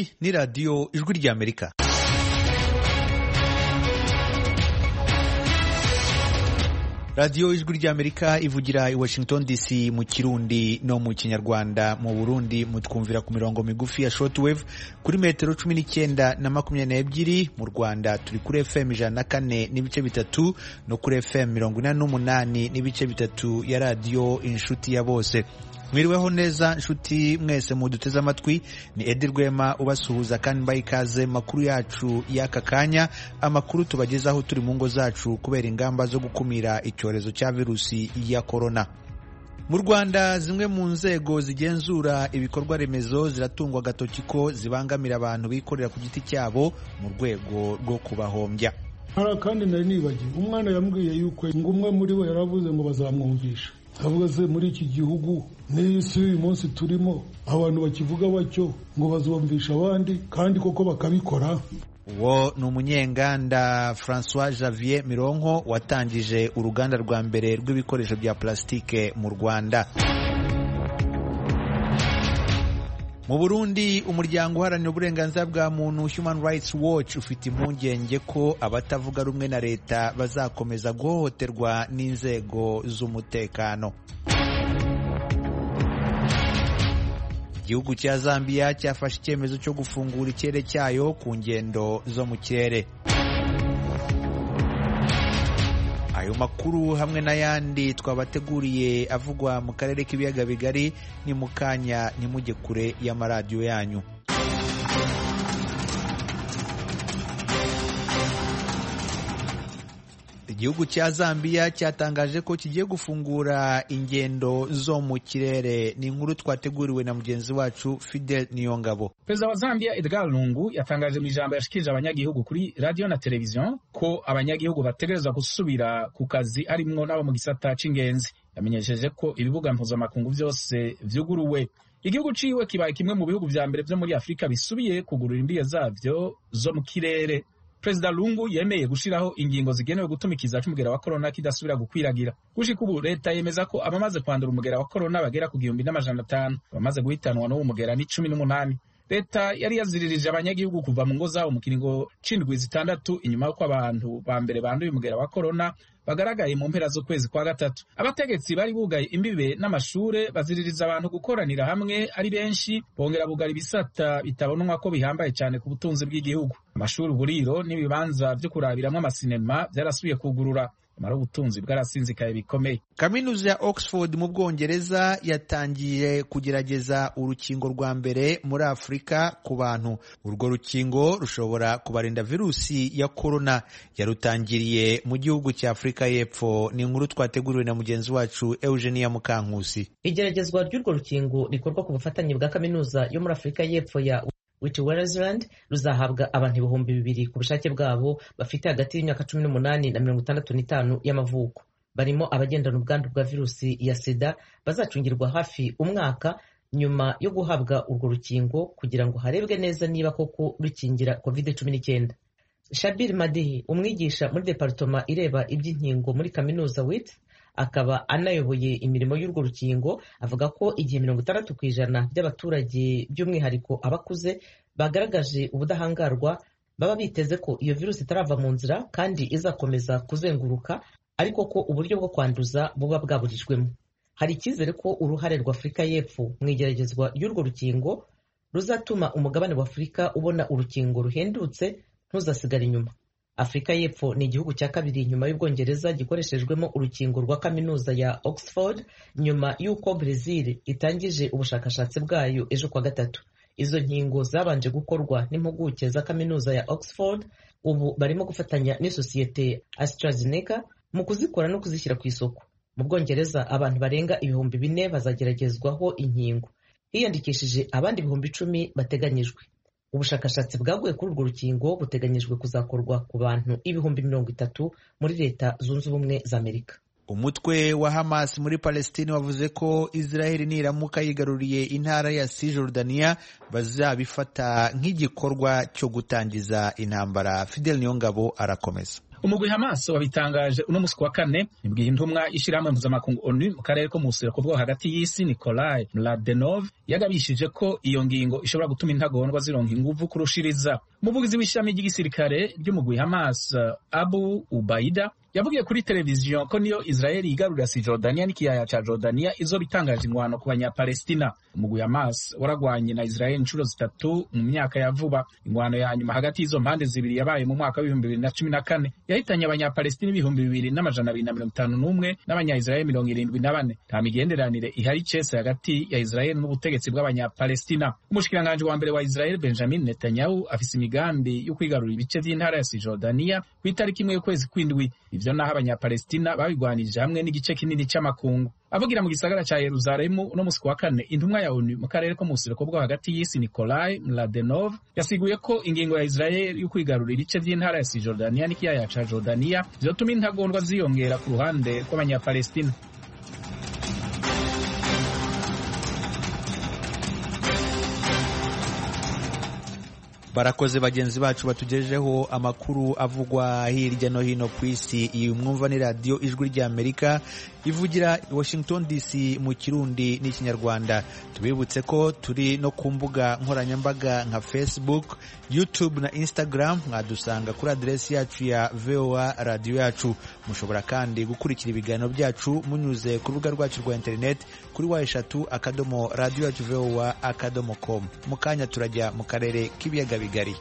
iyi ni radiyo ijwi ry'amerika radiyo ijwi ry'amerika ivugira i washington dc mu kirundi no mu kinyarwanda mu burundi mutwumvira ku mirongo migufi ya shortwave kuri metero cumi n'icyenda na makumyabiri n'ebyiri mu rwanda turi kuri fm ijana na kane n'ibice bitatu no kuri fm mirongo inani n'umunani n'ibice bitatu ya radiyo inshuti ya bose mwiriweho neza nshuti mwese muduteze amatwi ni edi rwema ubasuhuza kandi mbaha ikaze makuru yacu y'aka kanya amakuru tubagezaho turi mu ngo zacu kubera ingamba zo gukumira icyorezo cya virusi ya korona mu rwanda zimwe mu nzego zigenzura ibikorwa remezo ziratungwa agatoki ko zibangamira abantu bikorera ku giti cyabo mu rwego rwo kubahombya hari akandi nari nibagiwe umwana yambwiye yuko ngo umwe muri bo yaravuze ngo bazamwumvisha avuga se muri iki gihugu n'isi uyu munsi turimo abantu bakivuga batyo ngo bazumvisha abandi kandi koko bakabikora uwo ni umunyenganda francois javier mironko watangije uruganda rwa mbere rw'ibikoresho bya plasitike mu rwanda mu burundi umuryango uharanira uburenganzira bwa muntu human rights watch ufite impungenge ko abatavuga rumwe na leta bazakomeza guhohoterwa n'inzego z'umutekano igihugu cya zambia cyafashe icyemezo cyo gufungura ikirere cyayo ku ngendo zo mu kirere ayo makuru hamwe n'ayandi twabateguriye avugwa mu karere k'ibiyaga bigari ni mu kanya ntimujye kure y'amaradiyo yanyu igihugu cya zambia cyatangaje ko kigiye gufungura ingendo zo mu kirere ni inkuru twateguriwe na mugenzi wacu fidel niyongabo perezida wa zambia edgar lungu yatangaje mu ijambo yashikirije abanyagihugu kuri radiyo na televiziyo ko abanyagihugu bategerezwa gusubira ku kazi harimwo n'abo mu gisata c'ingenzi yamenyesheje ko ibibuga mpuzamakungu vyose vyuguruwe igihugu ciwe kibaye kimwe mu bihugu vya mbere vyo muri afurika bisubiye kugurura imbibe zavyo zo mu kirere perezida lungu yemeye gushiraho ingingo zigenewe gutuma ikiza c'umugera wa korona kidasubira gukwiragira gushika ubu leta yemeza ko abamaze kwandura umugera wa korona bagera ku gihumbi n'amajana atanu abamaze guhitanwa n'uwo mugera ni cumi n'umunani leta yari yaziririje abanyagihugu kuva mu ngo zabo mu kiringo c'indwi zitandatu inyuma y'uko abantu ba mbere banduye umugera wa korona bagaragaye mu mpera z'ukwezi kwa gatatu abategetsi bari bugaye imbibe n'amashure baziririza abantu gukoranira hamwe ari benshi bongera bugara ibisata bitabonwa ko bihambaye cyane ku butunzi bw'igihugu amashuri uburiro n'ibibanza vyo kurabiramwo amasinema vyarasubiye kugurura amara ubutunzi bwarasinzikaye bikomeye kaminuza ya oxford mu bwongereza yatangiye kugerageza urukingo rwa mbere muri afurika ku bantu urwo rukingo rushobora kubarinda virusi ya korona yarutangiriye mu gihugu cya afurika y'epfo ni inkuru twateguriwe na mugenzi wacu eugenia mukankusi igeragezwa ry'urwo rukingo rikorwa ku bufatanye bwa kaminuza yo muri afurika y'epfo ya Witwatersrand ruzahabwa abantu ibihumbi bibiri ku bushake bwabo bafite hagati y'imyaka cumi n'umunani na mirongo itandatu n'itanu y'amavuko barimo abagendana ubwandu bwa virusi ya sida bazacungirwa hafi umwaka nyuma yo guhabwa urwo rukingo kugira ngo harebwe neza niba koko rukingira covid cumi n'icyenda shabir madihi umwigisha muri departoma ireba iby'inkingo muri kaminuza wit akaba anayoboye imirimo y'urwo rukingo avuga ko igihe mirongo itandatu ku ijana by'abaturage by'umwihariko abakuze bagaragaje ubudahangarwa baba biteze ko iyo virusi itarava mu nzira kandi izakomeza kuzenguruka ariko ko uburyo bwo kwanduza buba bwaburijwemo hari icyizere ko uruhare rwa afurika y'epfo mu igeragezwa ry'urwo rukingo ruzatuma umugabane wa afurika ubona urukingo ruhendutse ntuzasigare inyuma afurika y'epfo ni igihugu cya kabiri nyuma y'ubwongereza gikoreshejwemo urukingo rwa kaminuza ya oxford nyuma y'uko brezil itangije ubushakashatsi bwayo ejo kwa gatatu izo nkingo zabanje gukorwa n'impuguke za kaminuza ya oxford ubu barimo gufatanya n'isosiyete astrazeneca mu kuzikora no kuzishyira ku isoko mu bwongereza abantu barenga ibihumbi bine bazageragezwaho inkingo hiyandikishije abandi ibihumbi icumi bateganyijwe ubushakashatsi bwaguye kuri urwo rukingo buteganyijwe kuzakorwa ku bantu ibihumbi mirongo itatu muri leta zunze ubumwe za amerika umutwe wa hamas muri palestine wavuze ko israheli niramuka yigaruriye intara ya cisjordania bazabifata nk'igikorwa cyo gutangiza intambara fidel niyongabo arakomeza umugwi hamas wabitangaje uno musi wa kane nibwiye intumwa y'ishirahamwe mpuzamakungu onu mu karere ko mu buseruko bwo hagati y'isi nikolai mladenov yagabishije ko iyo ngingo ishobora gutuma intagondwa zironka inguvu kurushiriza umuvugizi w'ishami ry'igisirikare ry'umugwi hamas abu ubaida yavugiye kuri televiziyo ko niyo israeli yigarurira si jordania n'ikiyaya ca jordania izoba itangaje ingwano ku banyapalestina umugwi hamas waragwanye na israeli inshuro zitatu mu myaka ya vuba ingwano ya nyuma hagati y'izo mpande zibiri yabaye mu mwaka w'ibihumbi bibiri na cumi na kane yahitanye abanyapalestina ibihumbi bibiri n'amajana abiri na mirongo itanu n'umwe n'abanya-israeli mirongo irindwi na bane nta migenderanire ihari cese hagati ya israeli n'ubutegetsi bw'abanyapalestina umushikiranganji wa mbere wa israeli benjamin netanyahu afise imigambi yo kwigarurira ibice vy'intara ya sijordaniya ku itariki imwe y'ukwezi kw'indwi ivyo naho abanyapalestina babigwanirije hamwe n'igice kinini c'amakungu avugira mu gisagara ca yeruzalemu uno musi wa kane intumwa ya onu mu karere ko mu buseruko bwo hagati y'isi nikolai mladenov yasiguye ko ingingo ya israeli yo kwigarurira ibice vy'intara ya sijordaniya n'ikiyaya ca jordaniya vyotuma intagondwa ziyongera ku ruhande rw'abanyapalestina barakoze bagenzi bacu batugejeho amakuru avugwa hirya no hino ku isi iyi mwumva ni radiyo ijwi ry'amerika ivugira i washington dc mu kirundi n'ikinyarwanda tubibutse ko turi no ku mbuga nkoranyambaga nka facebook youtube na instagram mwadusanga kuri aderesi yacu ya voa radiyo yacu mushobora kandi gukurikira ibiganiro byacu munyuze ku rubuga rwacu rwa interineti kuri wa eshatu akadomo radiyo yacu voa akadomo com mu kanya turajya mu karere k'ibiyaga bigari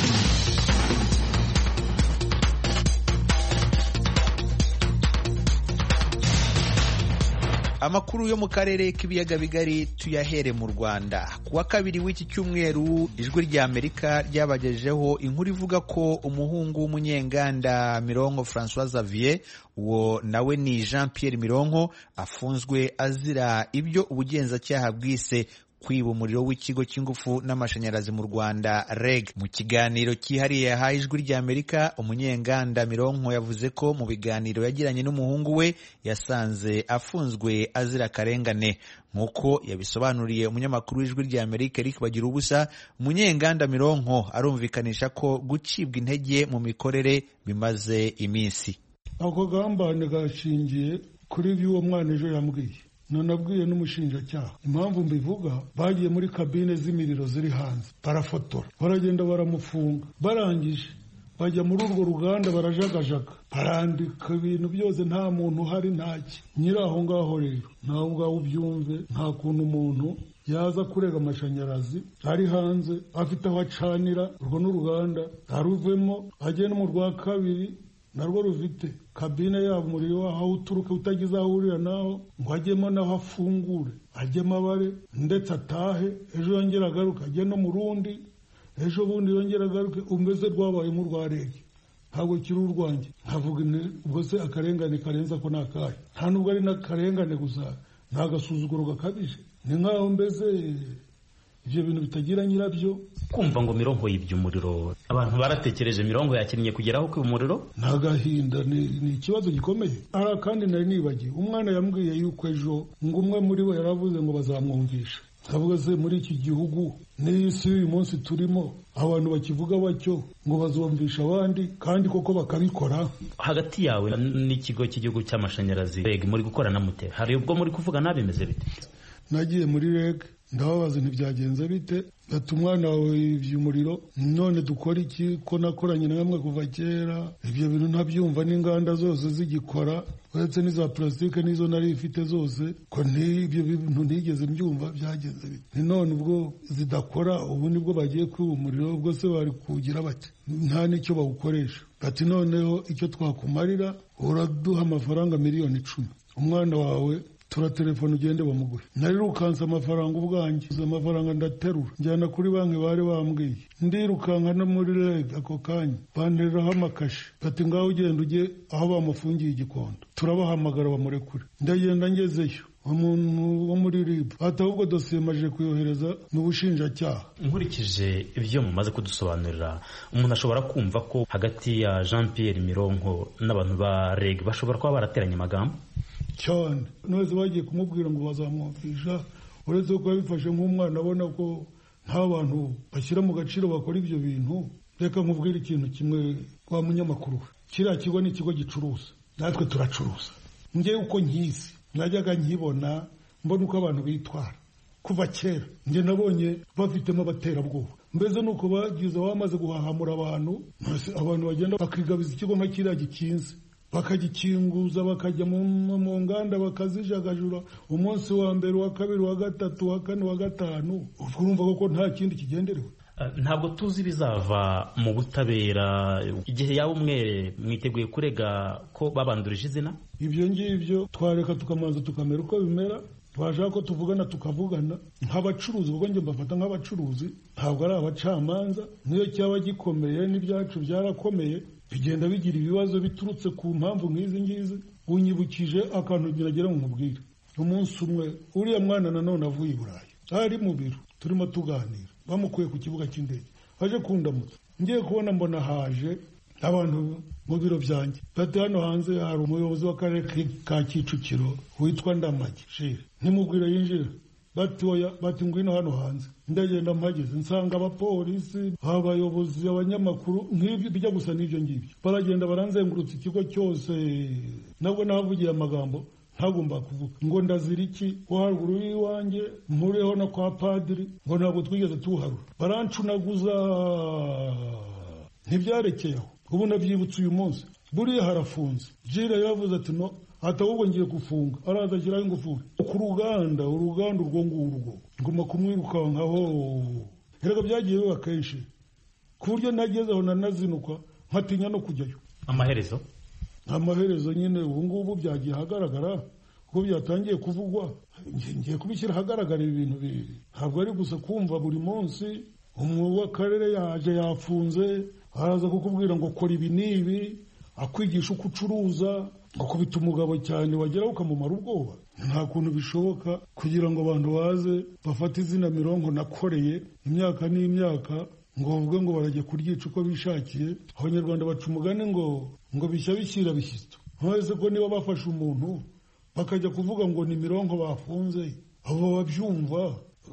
amakuru yo mu karere k'ibiyaga bigari tuyahere mu rwanda ku wa kabiri w'iki cyumweru ijwi ry'amerika ryabagejeho inkuru ivuga ko umuhungu w'umunyenganda mironko francois xavier uwo nawe ni jean pierre mironko afunzwe azira ibyo ubugenzacyaha bwise kwiba umuriro w'ikigo cy'ingufu n'amashanyarazi mu Rwanda REG mu kiganiro cyihariye yahaye ijwi ry'Amerika umunyenganda Mironko yavuze ko mu biganiro yagiranye n'umuhungu we yasanze afunzwe azira akarengane nk'uko yabisobanuriye umunyamakuru w'ijwi ry'Amerika Eric Bagira ubusa umunyenganda Mironko arumvikanisha ko gucibwa intege mu mikorere bimaze iminsi ako gambane gashingiye kuri ibyo uwo mwana ejo yambwiye nanabwiye n'umushinjacyaha impamvu mbivuga bagiye muri kabine z'imiriro ziri hanze barafotora baragenda baramufunga barangije bajya muri urwo ruganda barajagajaga barandika ibintu byose nta muntu uhari ntaki nyiri aho ngaho rero nawe ngaho ubyumve nta kuntu umuntu yaza kurega amashanyarazi ari hanze afite aho acanira urwo n'uruganda aruvemo agenda mu rwa kabiri narwo rufite kabine yabo umuriro waho aho uturuka utagize aho uhurira naho ngo ajyemo naho afungure ajyemo abare ndetse atahe ejo yongera agaruke ajye no mu rundi ejo bundi yongera agaruke umeze rwabayemo urwa rege ntabwo kiri urwanjye nkavuga ubwo se akarengane karenza ko ni akahe nta nubwo ari n'akarengane gusa ni agasuzuguro gakabije ni nk'aho mbese ibyo bintu bitagira nyirabyo kumva ngo mirongo yibye umuriro abantu baratekereje mirongo yakinnye kugeraho kwiba umuriro ni agahinda ni ikibazo gikomeye ara kandi nari nibagiwe umwana yambwiye yuko ejo ngo umwe muri bo yaravuze ngo bazamwumvisha ndavuga se muri iki gihugu n'isi y'uyu munsi turimo abantu bakivuga batyo ngo bazumvisha abandi kandi koko bakabikora hagati yawe n'ikigo cy'igihugu cy'amashanyarazi reg muri gukorana mute hari ubwo muri kuvuga nabimeze bite nagiye muri reg ndababaza ntibyagenze bite ati umwana wawe yibye umuriro none dukora iki ko nakoranye na bamwe kuva kera ibyo bintu ntabyumva n'inganda zose zigikora uretse n'iza purasitike n'izo nari ifite zose ko ibyo bintu ntigeze mbyumva byagenze bite ni none ubwo zidakora ubu nibwo bagiye kwiba umuriro ubwo se bari kuwugira bati nta n'icyo bawukoresha ati noneho icyo twakumarira uraduha amafaranga miliyoni icumi umwana wawe turatelefone ugende bamuguhe narirukanse amafaranga ubwanjye amafaranga ndaterura njyana kuri banki bari bambwiye ndirukanka no muri reg ako kanya bantereraho amakashi bati ngaho ugenda ujye aho bamufungiye igikondo turabahamagara bamurekure ndagenda ngezeyo umuntu wo muri rib ati ahubwo dosiye maje kuyohereza mu bushinjacyaha nkurikije ibyo mumaze kudusobanurira umuntu ashobora kumva ko hagati ya jean pierre mironko n'abantu ba reg bashobora kuba barateranye amagambo cyane nose bagiye kumubwira ngo bazamwumvisha uretse ko yabifashe nk'umwana abona ko nta bantu bashyira mu gaciro bakora ibyo bintu reka nkubwire ikintu kimwe wa munyamakuru we kiriya kigo ni ikigo gicuruza natwe turacuruza njyewe uko nkizi najyaga nkibona mbona uko abantu bitwara kuva kera njye nabonye bafitemo abaterabwoba mbese nuko bagize bamaze guhahamura abantu abantu bagenda bakigabiza ikigo nka kiriya gikinze bakagikinguza bakajya mu nganda bakazijagajura umunsi wa mbere wa kabiri wa gatatu wa kane wa gatanu urumva ko nta kindi kigenderewe ntabwo tuzi ibizava mu butabera igihe yaba umwere mwiteguye kurega ko babandurije izina ibyo ngibyo twareka tukamanza tukamera uko bimera twashaka ko tuvugana tukavugana nk'abacuruzi kuko njye mbafata nk'abacuruzi ntabwo ari abacamanza niyo cyaba gikomeye n'ibyacu byarakomeye bigenda bigira ibibazo biturutse ku mpamvu nk'izi ngizi unyibukije akantu ngira ngo nkubwire umunsi umwe uriya mwana nanone avuye i burayi ari mu biro turimo tuganira bamukuye ku kibuga cy'indege aje kundamutsa ngiye kubona mbona haje abantu mu biro byanjye bati hano hanze hari umuyobozi w'akarere ka kicukiro witwa ndamage shire ntimubwire yinjira bati oya bati ngwino hano hanze ndagenda mpageze nsanga abapolisi abayobozi abanyamakuru nk'ibyo bijya gusa n'ibyo ngibyo baragenda baranzengurutsa ikigo cyose nabwo nahavugiye amagambo ntagomba kuvuga ngo ndazira iki wo haruguru y'iwanjye mpureho no kwa padiri ngo ntabwo twigeze tuharura barancunaguza ntibyarekeye aho ubu nabyibutse uyu munsi buriya harafunze jira yavuze ati no ahubwo ngiye gufunga araza ashyiraho ingufuri ku ruganda uruganda urwo ngurwo nguma kumwirukankaho erega byagiye biba kenshi ku buryo nageze aho nanazinukwa nkatinya no kujyayo amaherezo amaherezo nyine ubu ngubu byagiye ahagaragara kuko byatangiye kuvugwa ngiye kubishyira ahagaragara ibi bintu bibiri ntabwo ari gusa kumva buri munsi umwuga w'akarere yaje yafunze araza kukubwira ngo kora ibi n'ibi akwigisha uko ucuruza ngo kubita umugabo cyane wageraho ukamumara ubwoba nta kuntu bishoboka kugira ngo abantu baze bafate izina mirongo nakoreye imyaka n'imyaka ngo bavuge ngo barajya kuryica uko bishakiye abanyarwanda baca umugani ngo ngo bishya bishyira bishyitso ntuzi ko niba bafashe umuntu bakajya kuvuga ngo ni mirongo bafunze abo babyumva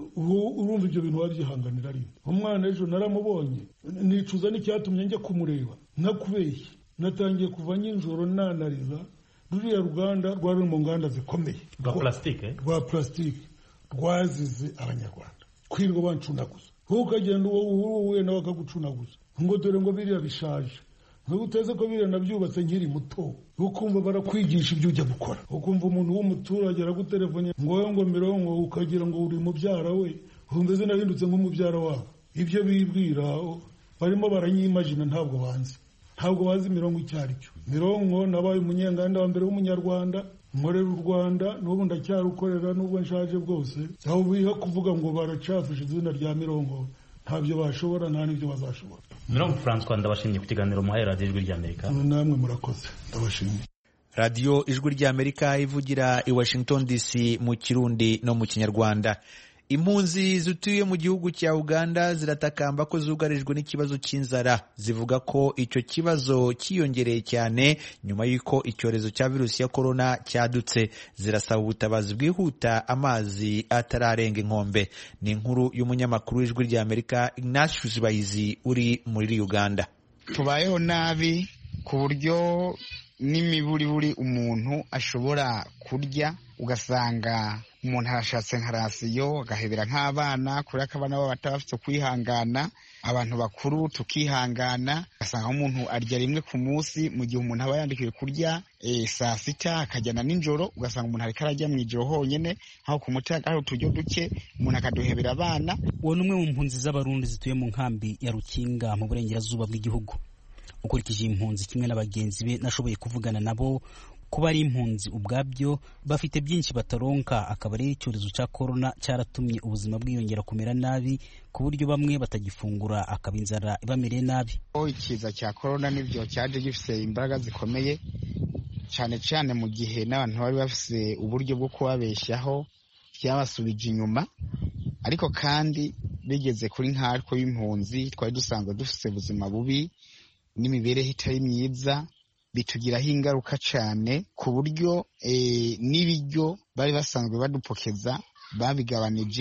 urumva ibyo bintu wabyihanganira rimwe umwana ejo naramubonye nicuza n'icyatumye njya kumureba nakubeshye natangiye kuva nijoro nanariza ruriya ruganda rwari mu nganda zikomeye rwa purasitike rwa purasitike rwazize abanyarwanda kwirirwa bancunaguza wowe ukagenda uwo uhuye nawe akagucunaguza ngo dore ngo biriya bishaje ntabwo uteze ko biriya nabyubatse nkiri muto ukumva barakwigisha ibyo ujya gukora ukumva umuntu w'umuturage aragutelefone ngo wowe ngo mirongo ukagira ngo uri mubyara we umeze nahindutse nk'umubyara wabo ibyo bibwira barimo baranyimajina ntabwo banzi ntabwo bazi mirongo icyo ari cyo mirongo nabaye umunyenganda wa mbere w'umunyarwanda nkorera u rwanda n'ubu ndacyarukorera n'ubwo nshaje bwose aho biha kuvuga ngo baracafishe izina rya mirongo ntabyo bashobora nta n'ibyo bazashobora mirongo francois ndabashimiye ku kiganiro muhaye radiyo ijwi ry'amerika namwe murakoze ndabashimiye radiyo ijwi ry'amerika ivugira i washington dc mu kirundi no mu kinyarwanda impunzi zituye mu gihugu cya uganda ziratakamba ko zugarijwe n'ikibazo cy'inzara zivuga ko icyo kibazo cyiyongereye cyane nyuma y'uko icyorezo cya virusi ya korona cyadutse zirasaba ubutabazi bwihuta amazi atararenga inkombe ni inkuru y'umunyamakuru w'ijwi ry'amerika ignatius bayizi uri muri uganda tubayeho nabi ku buryo n'imiburiburi umuntu ashobora kurya ugasanga umuntu arashatse nka rasiyo agahebera nk'abana kubera ko abana baba bataba bafite kwihangana abantu bakuru tukihangana ugasanga umuntu arya rimwe ku munsi mu gihe umuntu aba yandikiwe kurya saa sita akajyana nijoro ugasanga umuntu ariko arajya mu ijoro honyine aho ku muti hari uturyo duke umuntu akaduhebera abana uwo ni umwe mu mpunzi z'abarundi zituye mu nkambi ya rukinga mu burengerazuba bw'igihugu ukurikije impunzi kimwe na bagenzi be nashoboye kuvugana nabo kuba ari impunzi ubwabyo bafite byinshi bataronka akaba ari icyorezo cya korona cyaratumye ubuzima bwiyongera kumera nabi ku buryo bamwe batagifungura akaba inzara ibamereye nabi ikiza cya korona nibyo cyaje gifite imbaraga zikomeye cyane cyane mu gihe n'abantu bari bafite uburyo bwo kubabeshyaho byabasubije inyuma ariko kandi bigeze kuri nkatwe b'impunzi twari dusanzwe dufite ubuzima bubi n'imibereho itari myiza bitugiraho ingaruka cyane ku buryo n'ibiryo bari basanzwe badupokeza babigabanije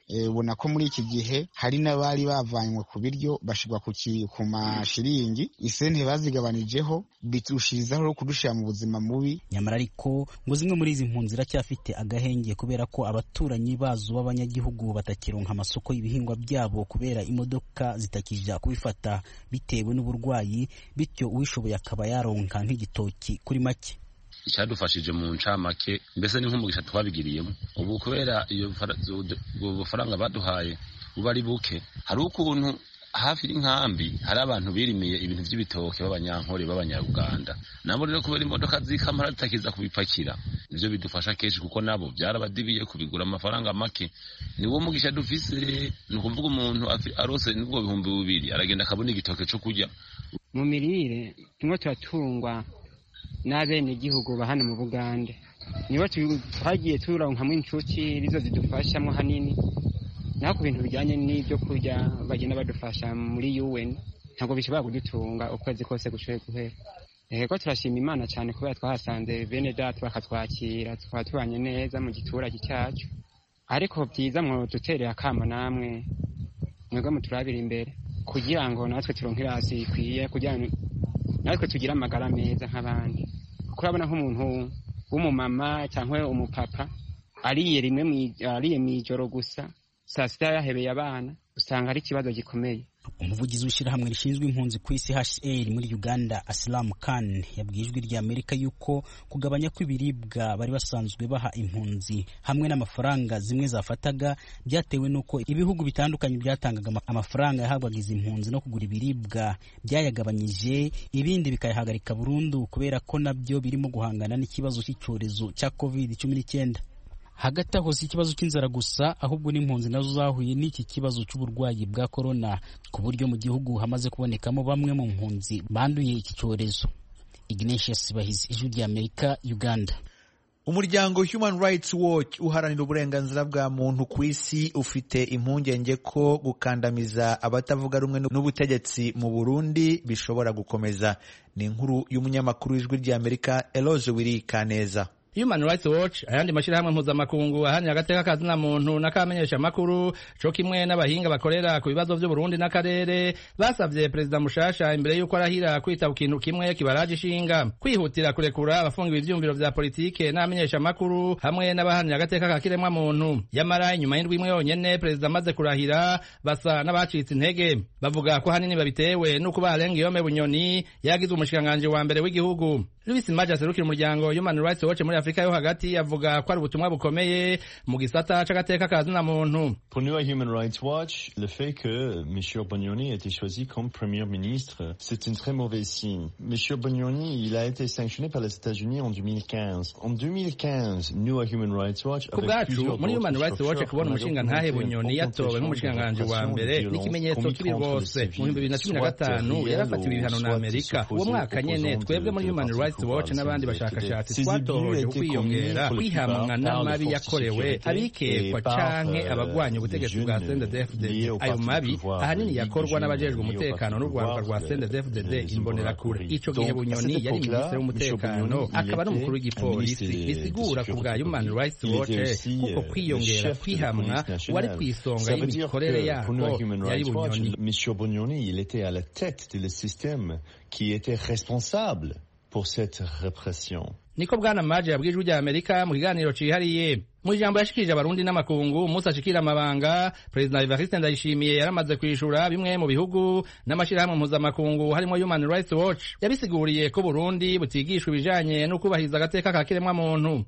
ubona ko muri iki gihe hari n'abari bavanywe ku biryo bashyirwa ku mashiringi isente bazigabanijeho bitushirizaho kudushyira mu buzima mubi nyamara ariko ngo zimwe muri izi mpunzi ziracyafite agahenge kubera ko abaturanyi bazo b'abanyagihugu batakironka amasoko y'ibihingwa byabo kubera imodoka zitakija kubifata bitewe n'uburwayi bityo uwishoboye akaba yaronka nk'igitoki kuri make icyadufashije mu ncamake mbese ni nk'umugisha twabigiriyemo ubu kubera iyo bufaranga baduhaye buba ari buke hari ukuntu hafi y'inkambi hari abantu birimiye ibintu by'ibitoke b'abanyankore b'abanyaruganda nabo rero kubera imodoka z'ikamara zitakiza kubipakira nivyo bidufasha kenshi kuko nabo byarabadibiye kubigura amafaranga make niwo mugisha dufise ni ukuvuga umuntu arose nubwo bihumbi bibiri aragenda akabona igitoke co kurya mu mirire tumwe turatungwa n'abenegihugu ba hano mu bugande nibo twagiye turonkamwo inshuti nizo zidufashamo hanini naho ku bintu bijyanye n'ibyo kurya bagenda badufasha muri UN ntabwo bishobora kudutunga ukwezi kose gushoboye guhera rero turashima imana cyane kubera twahasanze bene data bakatwakira tukaba tubanye neza mu giturage cyacu ariko byiza mwo duterera akamo namwe mwebwe muturabira imbere kugira ngo natwe turonke irasi ikwiye kugira ngo natwe tugire amagara meza nk'abandi kuko urabona nk'umuntu w'umumama cyangwa umupapa ariye rimwe ariye mu ijoro gusa saa sita yahebeye abana usanga ari ikibazo gikomeye umuvugizi w'ishyirahamwe rishinzwe impunzi ku isi HCR muri Uganda Aslam Khan yabwiye ijwi rya Amerika yuko kugabanya kw'ibiribwa bari basanzwe baha impunzi hamwe n'amafaranga zimwe zafataga byatewe n'uko ibihugu bitandukanye byatangaga amafaranga yahabwaga izi mpunzi no kugura ibiribwa byayagabanyije ibindi bikayahagarika burundu kubera ko nabyo birimo guhangana n'ikibazo cy'icyorezo cya covid cumi n'icyenda hagati aho si ikibazo cy'inzara gusa ahubwo n'impunzi nazo zahuye n'iki kibazo cy'uburwayi bwa korona ku buryo mu gihugu hamaze kubonekamo bamwe mu mpunzi banduye iki cyorezo ignatius bahizi ijwi rya amerika uganda umuryango human rights watch uharanira uburenganzira bwa muntu ku isi ufite impungenge ko gukandamiza abatavuga rumwe n'ubutegetsi mu burundi bishobora gukomeza ni inkuru y'umunyamakuru w'ijwi rya amerika eloge wiri kaneza Human Rights Watch ayandi mashirahamwe mpuzamakungu ahanira agateka kazina muntu n'akamenyesha makuru co kimwe n'abahinga bakorera ku bibazo vy'u Burundi n'akarere basavye perezida mushasha imbere yuko arahira kwita ku kintu kimwe kibaraje ishinga kwihutira kurekura abafungiwe ivyumviro vya politike n'amenyesha makuru hamwe n'abahanira agateka ka kiremwa muntu yamara inyuma y'indwi imwe yonyene perezida amaze kurahira basa n'abacitse intege bavuga ko hanini babitewe n'uko barenga iyome bunyoni yagizwe umushikiranganji wa mbere w'igihugu Louis Maja aserukira umuryango Human Rights Watch muri Afrika yo hagati avuga ko ari ubutumwa bukomeye mu gisata c'agateka ka zina muntu Pour nous à Human Rights Watch, le fait que M. Bognoni ait été choisi comme Premier ministre, c'est un très mauvais signe. M. Bognoni, il a été sanctionné par les États-Unis en 2015. En 2015, nous à Human Rights Watch, ku bwacu muri Human Rights Watch kubona umushinga ntahe Bunyoni yatowe nk'umushinganganji wa mbere ni ikimenyetso kibi rwose mu bihumbi bibiri na cumi na gatanu yarafatiwe ibihano na Amerika uwo mwaka nyene twebwe muri Human Rights Watch n'abandi bashakashatsi twatohoje ukwiyongera kwihamwa n'amabi yakorewe abikekwa canke abagwanya ubutegetsi bwa CNDD-FDD ayo mabi ahanini yakorwa n'abajejwe umutekano n'urwaruka rwa CNDD-FDD imbonerakure ico gihe Bunyoni yari minisitiri w'umutekano akaba n'umukuru w'igipolisi bisigura ku bwa Human Rights Watch kuko kwiyongera kwihamwa wari kw'isonga y'imikorere yako yari Bunyoni Monsieur Bognoni, il était à la tête de le système qui était responsable pour cette répression. niko bwana maje yabwijwe rya amerika mu kiganiro cihariye mu ijambo yashikirije abarundi n'amakungu umunsi ashikira amabanga perezida evariste ndayishimiye yaramaze kwishura bimwe mu bihugu n'amashirahamwe mpuzamakungu harimo human rights watch yabisiguriye ko burundi butigishwa ibijanye no kubahiriza agateka ka kiremwa muntu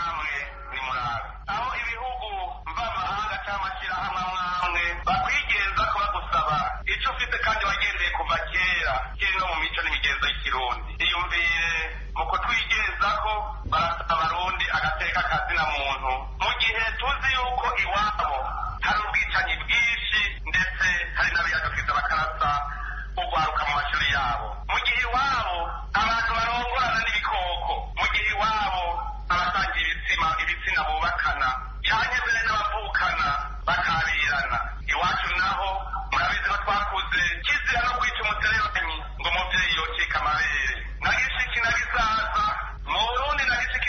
icyo ufite kandi wagendeye kuva kera kiri no mu mico n'imigenzo y'ikirundi iyumvire mu kutwigezaho barasaba abarundi agateka kazina muntu mu gihe tuzi yuko iwabo hari ubwicanyi bwinshi ndetse hari n'abiyadukiza bakarasa ugwaruka mu mashuri yabo mu gihe iwabo abantu barongorana n'ibikoko mu gihe iwabo abasangiye ibitsina ibitsina bubakana cyane mbere n'abavukana bakabirana iwacu naho murabizi ko twakuze kizira no kwica umuterebanyi ngo umubyeyi yokeka amabere na gishiki na gisaza mu burundi na gishiki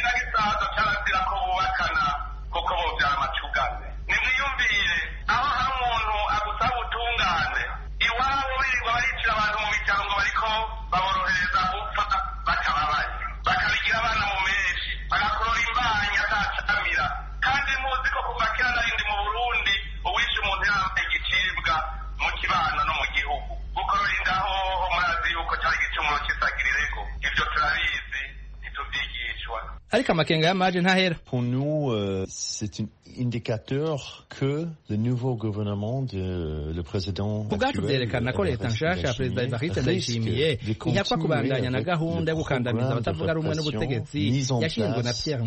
kandi muzi ko kuva kera narindi mu burundi uwishe umuntu yambaye igicibwa mu kibano no mu gihugu gukorora indaho murazi yuko cyari igicumuro cy'isagirirego ibyo turabizi ntitubyigishwa ariko amakenga y'amaje ntahera Pour nous, euh, c'est un indicateur que le nouveau gouvernement de le président ku bwacu byerekana ko leta nshasha ya perezida evariste ndayishimiye ihakwa kubandanya na gahunda yo gukandamiza abatavuga rumwe n'ubutegetsi yashinzwe na pierre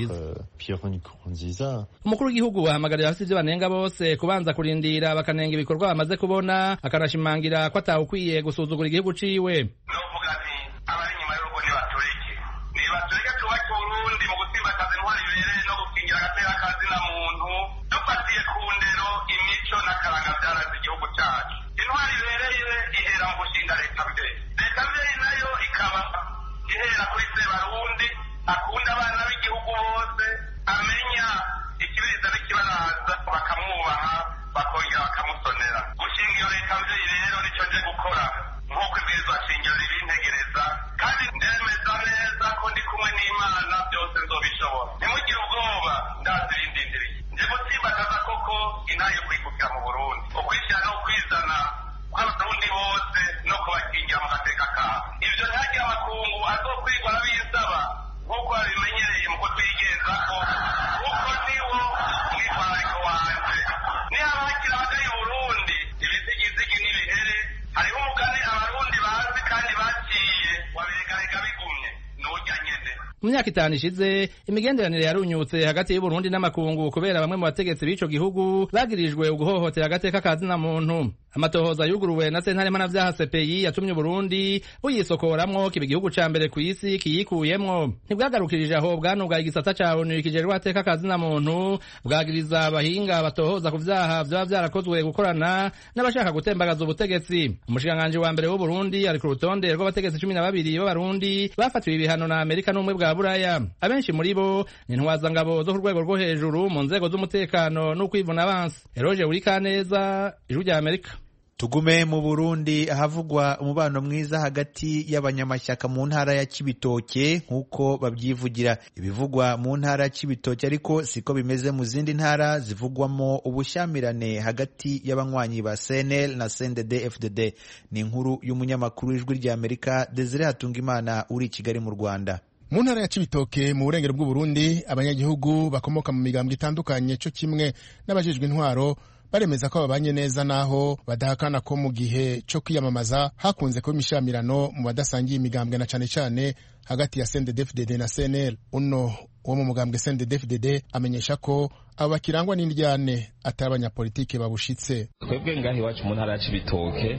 nkurunziza umukuru w'igihugu wahamagarira abafite ibyo banenga bose kubanza kurindira bakanenga ibikorwa bamaze kubona akanashimangira ko atawukwiye gusuzugura igihugu ciwe novuga nti abari inyuma y'urugo nibatureke nibatureke twubake uburundi mu gutsimbataza intwari bibereye no gukingira agatera kazina muntu dufatiye ku ndero imico n'akaranga byaranze igihugu cyacu intwari ibereye ihera mu gushinga leta mbere leta mbere nayo ikaba ihera kuri sebarundi akunda abana b'igihugu bose amenya ikibiriza n'ikibaraza bakamwubaha bakongera bakamusonera gushinga iyo leta mbere rero nicyo nje gukora nk'uko ibwirizwa shingiro ribintegereza kandi ndemeza neza ko ndi kumwe n'imana byose nzobishobora ntimugire ubwoba ndazi ibindindiriye nje gutsimbataza koko inaha yo kwikukira mu burundi ukwishyira no kwizana kw'abarundi bose no kubakingira mu gateka kabo ibyo ntihagire amakungu azokwigwa n'abisaba nk'uko babimenyereye mu kutwigenzako kuko niwo mwitwarariko wanje nihaba hakiri abagari burundi ibizigizigi n'ibihere hariho umugani abarundi bazi kandi baciye wabiregarega bigumye n'urya nyene mu myaka itanu ishize imigenderanire yarunyutse hagati y'uburundi n'amakungu kubera bamwe mu bategetsi b'ico gihugu bagirijwe uguhohotera agateka ka zina muntu amatohoza yuguruwe na sentare mpanavyaha cpi yatumye uburundi buyisokoramwo kiba igihugu ca mbere kw'isi kiyikuyemwo ntibwagarukirije aho bwanugaye igisata ca onu kijejwe agateka ka zina muntu bwagiriza abahinga batohoza ku vyaha vyoba vyarakozwe gukorana n'abashaka gutembagaza ubutegetsi umushikiranganji wa mbere w'uburundi ari ku rutonde rw'abategetsi cumi na babiri b'abarundi bafatiwe ibihano na amerika n'ubumwe bwa buraya abenshi muri bo ni intwazangabo zo ku rwego rwo hejuru mu nzego z'umutekano n'ukwivuna abansi eroje urikaneza ijwi rya amerika tugume mu burundi ahavugwa umubano mwiza hagati y'abanyamashyaka mu ntara ya kibitoke nk'uko babyivugira ibivugwa mu ntara ya kibitoke ariko siko bimeze mu zindi ntara zivugwamo ubushyamirane hagati y'abanywanyi ba cnl na cndd fdd ni inkuru y'umunyamakuru w'ijwi rya amerika desire hatungimana uri i kigali mu rwanda mu ntara ya cibitoke mu burengero bw'uburundi abanyagihugu bakomoka mu migambwe itandukanye cyo kimwe n'abajejwe intwaro baremeza ko babanye neza naho badahakana ko mu gihe cyo kwiyamamaza hakunze kuba imishamirano mu badasangiye imigambwe na cane cane hagati ya CNDD-FDD na CNL uno wo mu mugambwe CNDD-FDD amenyesha ko abo bakirangwa n'indyane atari abanyapolitike babushitse twebwe ngaho iwacu mu ntara ya cibitoke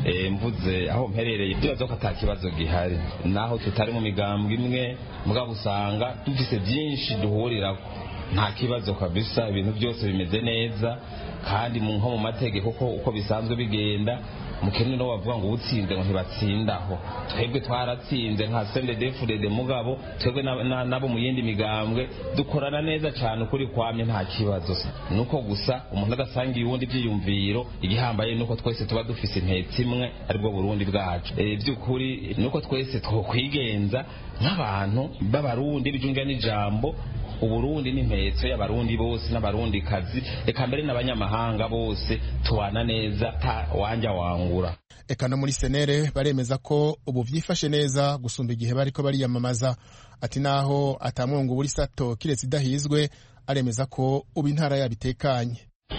mvuze aho mperereye ndibaza ko ata kibazo gihari naho tutari mu migambwe imwe mugabo usanga dufise byinshi duhurirako nta kibazo kabisa ibintu byose bimeze neza kandi nko mu mategeko ko uko bisanzwe bigenda mukene no bavuga ngo utsinze ngo ntibatsindaho twebwe twaratsinze nka sendedefurede mugabo twebwe nabo mu yindi migambwe dukorana neza cyane ukuri kwamye nta kibazo nuko gusa umuntu adasangiye uwundi ibyiyumviro igihambaye nuko twese tuba dufise intetse imwe aribwo burundi bwacu by'ukuri nuko twese twokwigenza nk'abantu b'abarundi bijunga n'ijambo uburundi n'impetso y'abarundi bose n'abarundi kazi reka mbere n'abanyamahanga bose tubana neza ta wanja wangura eka no muri senere baremeza ko ubu vyifashe neza gusumba igihe bariko bariyamamaza ati naho atamwungu buri sato kiretse idahizwe aremeza ko ubu intara yabitekanye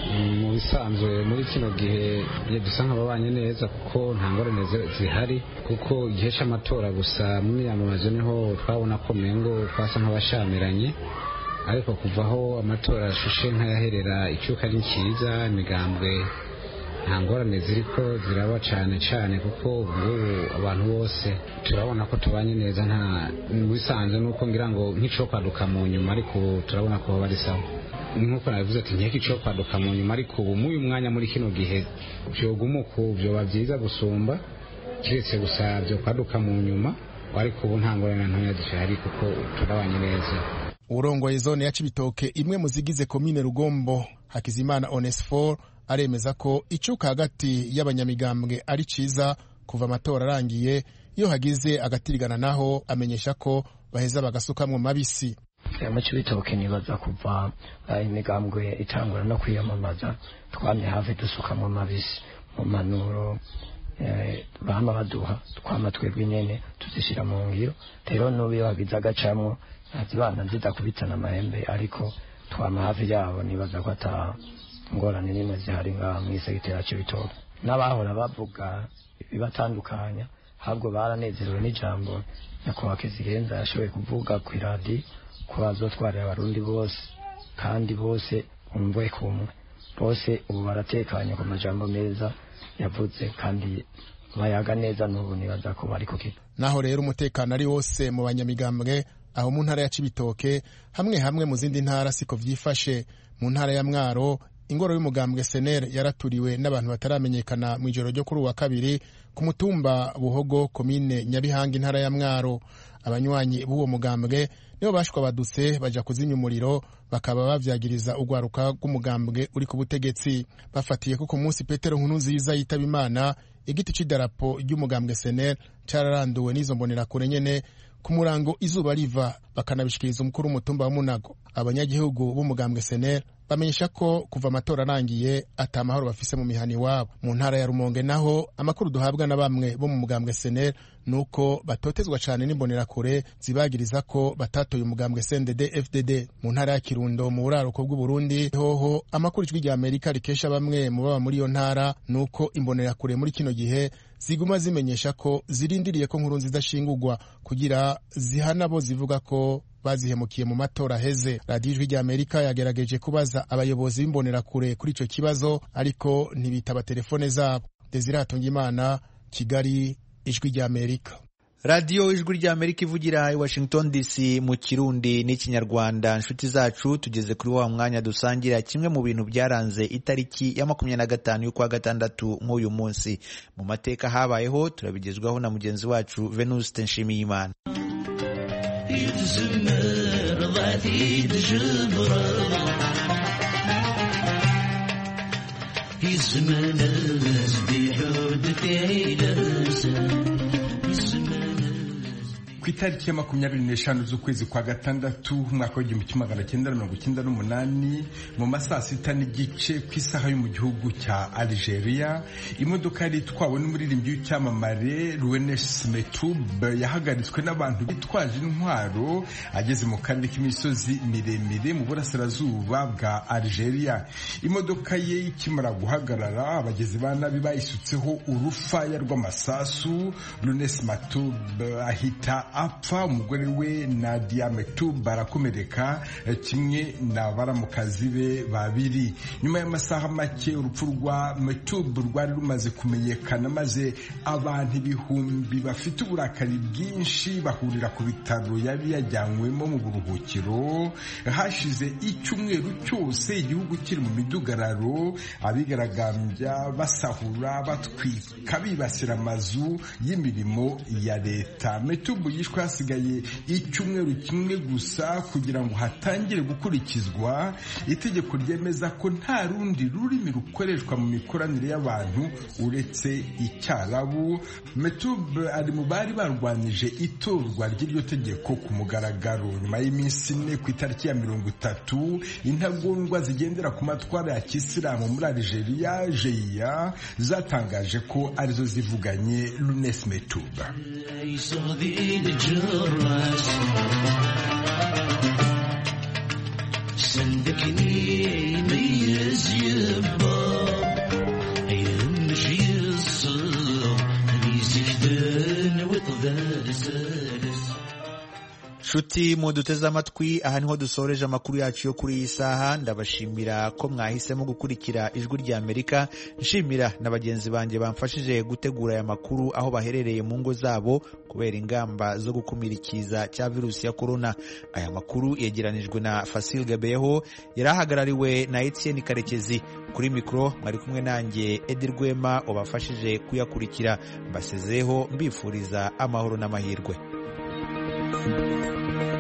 mu bisanzwe muri kino gihe dusa nk'ababanye neza kuko nta ngorane zihari kuko igihe cy'amatora gusa mu miyamamazo niho twabona ko mengo twasa nk'abashamiranye ariko kuva aho amatora ashushe nk'ayaherera icyuka ari cyiza imigambwe nta ngorane ziri ko ziraba cyane cyane kuko ngubu abantu bose turabona ko tubanye neza nta bisanzwe nuko ngira ngo nk'icyo kwaduka mu nyuma ariko turabona ko bari sawa nk'uko nabivuze ati nk'iki cyo kwaduka mu nyuma ariko ubu muri uyu mwanya muri kino gihe byoguma uku byoba byiza gusumba keretse gusa byo kwaduka mu nyuma ariko ubu nta ngorane ntoya zihari kuko turabanye neza urongoye zone ya cibitoke imwe mu zigize komine rugombo hakizimana onesfor aremeza ko icuka hagati y'abanyamigambwe ari ciza kuva amatora arangiye iyo hagize agatirigana naho amenyesha ko baheza bagasukamwo mabisi mu cibitoke nibaza kuva imigambwe itangura no kwiyamamaza twamye hafi dusukamwo mabisi mu manuro bama baduha twama twebwe nyene tuzishira mu ngiro rero n'ubu iyo hagize agacamwo nazibana zidakubitana amahembe ariko twama hafi yabo nibaza ko ata ngorane nimwe zihari ngaha mw'isegitera c'ibitoke n'abahora bavuga ibibatandukanya ahubwo baranezerewe n'ijambo nyakubahwa kizigenza yashoboye kuvuga ku iradi ko bazotwarira abarundi bose kandi bose umve kumwe bose ubu baratekanye ku majambo meza yavuze kandi bayaga neza n'ubu nibaza ko bari kukiga naho rero umutekano ari wose mu banyamigambwe aho mu ntara ya cibitoke hamwe hamwe mu zindi ntara siko vyifashe mu ntara ya mwaro ingoro y'umugambwe senere yaraturiwe n'abantu bataramenyekana mu ijoro ryo kuri uwa kabiri ku mutumba buhogo komine nyabihanga intara ya mwaro abanywanyi b'uwo mugambwe nibo bashwabadutse baja kuzimya umuriro bakaba bavyagiriza urwaruka rw'umugambwe uri ku butegetsi bafatiye ko ku munsi petero nkuru nziza yitaba imana igiti c'idarapo ry'umugambwe senere cararanduwe n'izo mbonerakure nyene ku murango izuba riva bakanabishikiriza umukuru w'umutumba wa munago abanyagihugu b'umugambwe senere bamenyesha ko kuva amatora arangiye ata amahoro bafise mu mihana iwabo mu ntara ya rumonge naho amakuru duhabwa na bamwe bo mu mugambwe senere ni uko batotezwa cane n'imbonerakure zibagiriza ko batatoye umugambwe cndd fdd mu ntara ya kirundo mu buraruko bw'uburundi hoho amakuru ijwi rya amerika rikesha bamwe mu baba muri iyo ntara ni uko imbonerakure muri kino gihe ziguma zimenyesha ko zirindiriye ko nkuru zidashingurwa kugira zihana bo zivuga ko bazihemukiye mu matora aheze radiyo ijwi rya amerika yagerageje kubaza abayobozi b'imbonerakure kuri icyo kibazo ariko ntibitaba telefone zabo desire imana kigali ijwi rya amerika radiyo ijwi rya amerika ivugira i washington dc mu kirundi n'ikinyarwanda inshuti zacu tugeze kuri wa mwanya dusangira kimwe mu bintu byaranze itariki ya makumyabiri na gatanu y'ukwa gatandatu nk'uyu munsi mu mateka habayeho turabigezwaho na mugenzi wacu venuste nshimiyimana ku itariki ya makumyabiri n'eshanu z'ukwezi kwa gatandatu umwaka w'igihumbi kimwe magana cyenda na mirongo icyenda n'umunani mu ma saa sita n'igice ku isaha yo mu gihugu cya algeria imodoka yari itwawe n'umuririmbyi w'icyamamare ruwenes metube yahagaritswe n'abantu bitwaje intwaro ageze mu karere k'imisozi miremire mu burasirazuba bwa algeria imodoka ye ikimara guhagarara abagizi ba nabi bayisutseho urufaya rw'amasasu runes matube ahita apfa umugore we Nadia Mektoub barakomereka kimwe na baramukazi be babiri nyuma y'amasaha make urupfu rwa Mektoub rwari rumaze kumenyekana maze abantu ibihumbi bafite uburakari bwinshi bahurira ku bitaro yari yajyanywemo mu buruhukiro hashize icyumweru cyose igihugu kiri mu midugararo abigaragambya basahura batwika bibasira amazu y'imirimo ya leta Mektoub yishwe hasigaye icyumweru kimwe gusa kugira ngo hatangire gukurikizwa itegeko ryemeza ko nta rundi rurimi rukoreshwa mu mikoranire y'abantu uretse icyarabu metube ari mu bari barwanije itorwa ry'iryo tegeko ku mugaragaro nyuma y'iminsi ine ku itariki ya mirongo itatu intagondwa zigendera ku matwara ya kisilamu muri algeria jeya zatangaje ko arizo zivuganye lunes metube الجراس سندكني ميز يبا يهمش يصل يزيدن وطذال سالس nshuti muduteze amatwi aha niho dusoreje amakuru yacu yo kuri iyi saha ndabashimira ko mwahisemo gukurikira ijwi rya amerika nshimira na bagenzi banjye bamfashije gutegura aya makuru aho baherereye mu ngo zabo kubera ingamba zo gukumira ikiza cya virusi ya korona aya makuru yegeranijwe na fasil gabeho yari ahagarariwe na etienne karekezi kuri mikoro mwari kumwe nanjye edi rwema wabafashije kuyakurikira mbasezeho mbifuriza amahoro n'amahirwe thank you